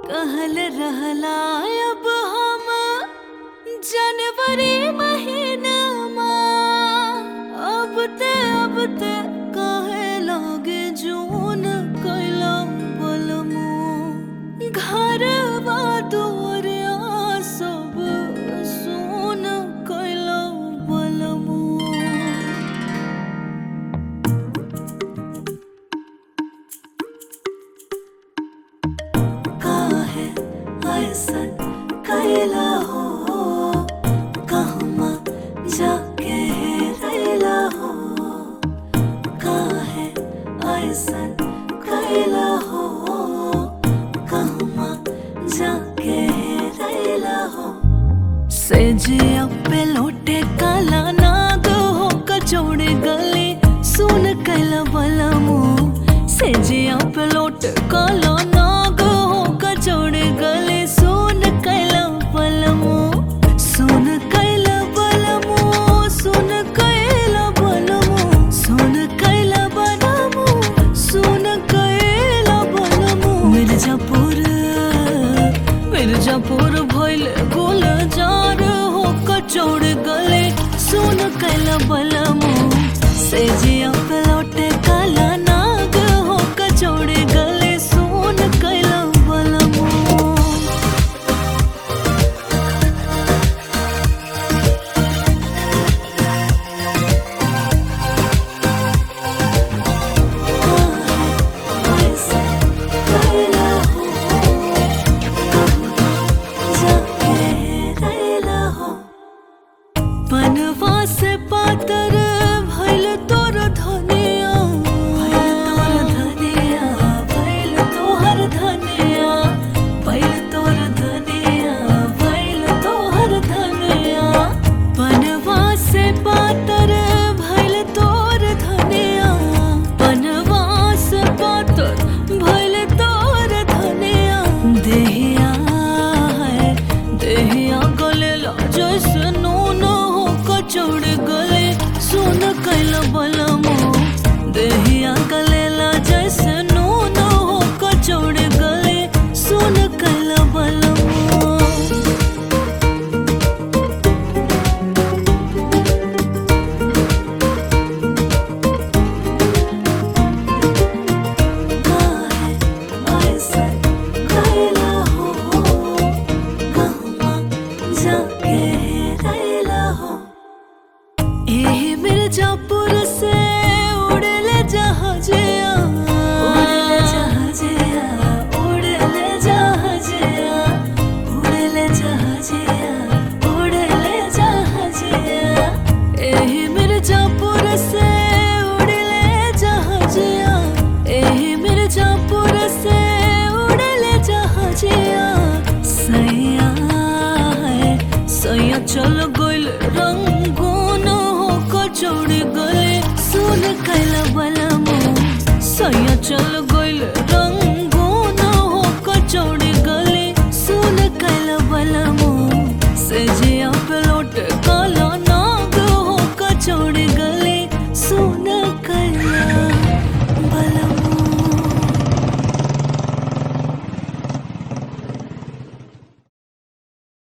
कहल रहला अब हम जनवरी महीनामा अब ते अब ते कहे लगे जून कैला बलमो घरवा दुआरिया सब सुन कैला बलमो काहे ऐसन कैला हो कहमा जाके रैला हो काहे ऐसन कैला हो कहमा जाके रैला हो से जिया पे लोटे काला नाग हो कचौड़े गले सुन कैला बलमो से जिया पे लोटे काला नाग हो कचौड़े गले सुन कैला बलमो सुन कैला बलमो सुन कैला बलमो सुन कैला बलमो सुन कैला बलमो मिर्जापुर मिर्जापुर भइल गोल जार हो कचौड़ गले सुन कैला बलमो से जिया पे लौटे काला नाग हो कचौड़ गले सुन कैला बलमो बनवा से पातर भइल तोर धनिया भइल तोर धनिया भइल तोहर धनिया भइल तोर धनिया भइल तोहर धनिया बनवा से पातर भइल तोर धनिया बनवा से पातर भइल तोर धनिया देहिया है देहिया गले ला जैसे नून हो कचौड़ गले सुन कैल बलमो देहिया गले ला जैसे नून हो कचौड़ गले सुन कैल बलमो मिर्जापुर से उड़ले जहाजिया उड़ले जहाजिया उड़ले जहाजिया उड़ले जहाजिया उड़ले जहाजिया एही मिर्जापुर से उड़ले जहाजिया एही मिर्जापुर से उड़ले जहाजिया सैया है सैया चल गइल रंगून हो कचौड़ी गले सुन कैला बलमो सैया चल गइल